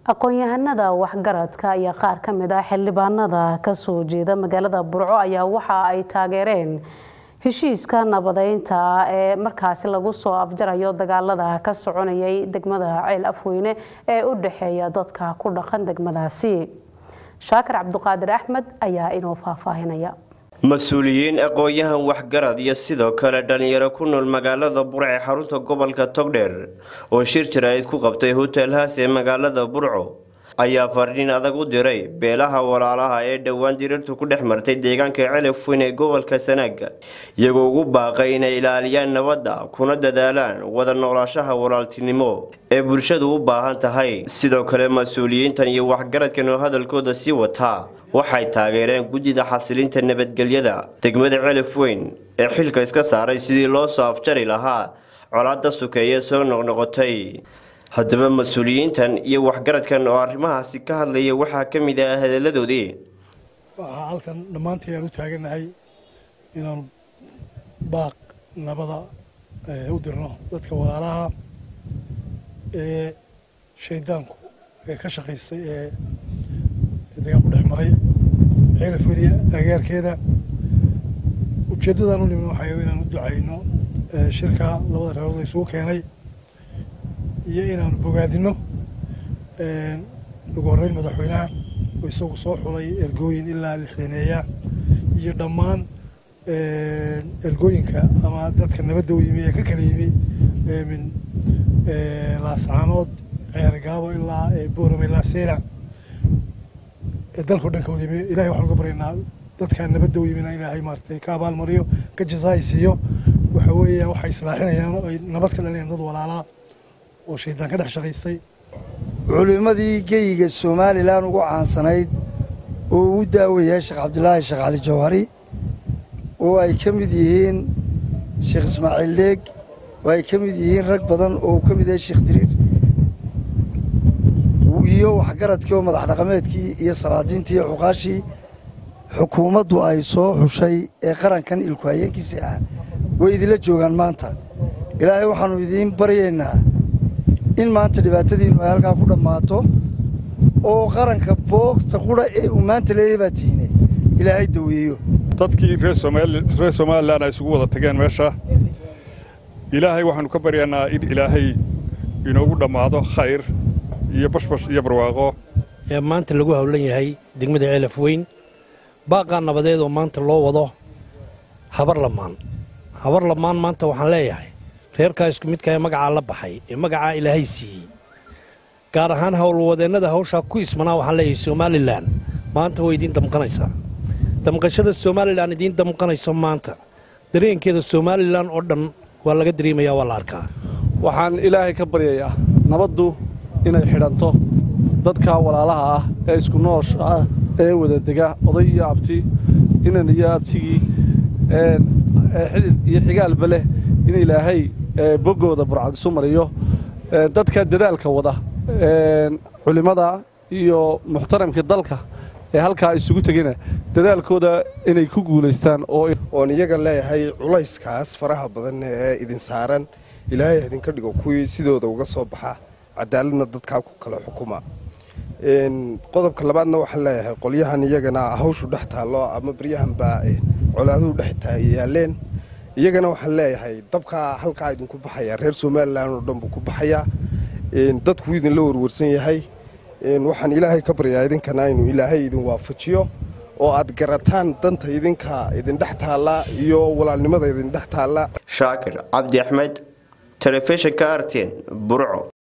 aqoon-yahanada waxgaradka iyo qaar ka mid ah xildhibaanada kasoo jeeda magaalada burco ayaa waxa ay taageereen heshiiska nabadeynta ee markaasi lagu soo afjarayo dagaalada ka soconayay degmada ceel afweyne ee u dhexeeya dadka ku dhaqan degmadaasi shaakir cabduqaadir axmed ayaa inoo faahfaahinaya mas-uuliyiin aqoon-yahan waxgarad iyo sidoo kale dhalinyaro ku nool magaalada burco ee xarunta gobolka togdheer oo shir jaraa'id ku qabtay hotel haas ee magaalada burco ayaa fariin adag u diray beelaha walaalaha ee dhowaan dirirtu ku dhex martay deegaanka celafweyn ee gobolka sanaaga iyagoo ugu baaqay inay ilaaliyaan nabadda kuna dadaalaan wada noolaashaha walaaltinimo ee bulshadu u baahan tahay sidoo kale mas-uuliyiintan iyo waxgaradkan oo hadalkooda sii wataa waxay taageereen guddida xasilinta nabadgelyada degmada celafweyn ee xilka iska saaray sidii loo soo afjari lahaa colaada sukeeye soo noqnoqotay haddaba mas-uuliyiintan iyo waxgaradkan oo arrimahaasi ka hadlaya waxaa ka mid ah hadalladoodii waxaa halkan dhammaantii aan u taaganahay inaanu baaq nabada u dirno dadka walaalaha ee shaydaanku ee ka shaqaystay ee degaan ku dhex maray ceelafweliya agaarkeeda ujeeddadaan u nimid waxay inaan u ducayno shirka labada reerood la isugu keenay iyo inaanu bogaadino ugu horreyn madaxweynaha oo isagu soo xulay ergooyin ilaa lixdaneeya iyo dhammaan ergooyinka ama dadka nabadda u yimi ee ka kala yimi min laascaanood ceergaabo ilaa boorama ilaa seylac ee dalkao dhan ka wada yimi ilahay waxaan uga baryaynaa dadka nabadda u yimina ilaahay maaratay ka abaalmariyo ka jazaai siiyo waxa weeya waxay islaaxinayaan oo ay nabad ka dhalinayaan dad walaalaa oo shaydaan ka dhex shaqaystay culimmadii geyiga somalilan ugu caansanayd oo ugu daawayahay sheekh cabdilaahi sheekh cali jawhari oo ay ka mid yihiin sheekh ismaaciil leeg oo ay ka mid yihiin rag badan oo uu ka mid yahay sheekh diriir iyo waxgaradkii oo madax dhaqameedkii iyo salaadiintii iyo cuqaashii xukuumaddu ay soo xushay ee qarankan ilku hayeenkiisii ah way idinla joogaan maanta ilaahay waxaannu idiin baryaynaa in maanta dhibaatadiinnu ay halkaa ku dhammaato oo qaranka boogta qudha ee uu maanta leeyahay baa tiine ilaahay daweeyo dadkii reer somalilan ay isugu wada tageen meesha ilaahay waxaannu ka baryaynaa in ilaahay inoogu dhammaado khayr iyo bashbash iyo barwaaqo ee maanta lagu howlan yahay degmada ceelaf weyn baaqaa nabadeed oo maanta loo wado habar lamaan habar lamaan maanta waxaan leeyahay reerkaa isku midka ee magacaa la baxay ee magacaa ilaahay siiyey gaar ahaan howlwadeennada hawshaa ku ismanaa waxaan leeyahay somalilan maanta way idiin damqanaysaa damqashada somalilan idiin damqanayso maanta dareenkeeda somalilan oo dhan waa laga dareemayaa waa la arkaa waxaan ilaahay ka baryayaa nabaddu inay xidhanto dadka walaalaha ah ee isku noosha ah ee wadadega oday iyo abti inan iyo abtigii xidid iyo xigaalba leh in ilaahay boggooda burcad isu mariyo dadka dadaalka wada culimmada iyo muxtaramkii dalka ee halkaa isugu tegina dadaalkooda inay ku guulaystaan oon iyaga leeyahay culayskaas faraha badan ee idin saaran ilaahay idinka dhigo kuwii sidooda uga soo baxa cadaaladna dadkaa ku kala xukuma qodobka labaadna waxaan leeyahay qolyahan iyagana hawshu dhex taallo ama baryahanbaa colaaduhu dhex yaaleen iyagana waxaan leeyahay dabkaa halkaa idinku baxaya reer somalilan oo dhan buu ku baxayaa dadku idinla warwarsan yahay waxaan ilaahay ka baryaa idinkana inuu ilaahay idin waafajiyo oo aad garataan danta idinka idindhex taalla iyo walaalnimada idindhex taalla shaakir cabdi axmed telefishinka artin burco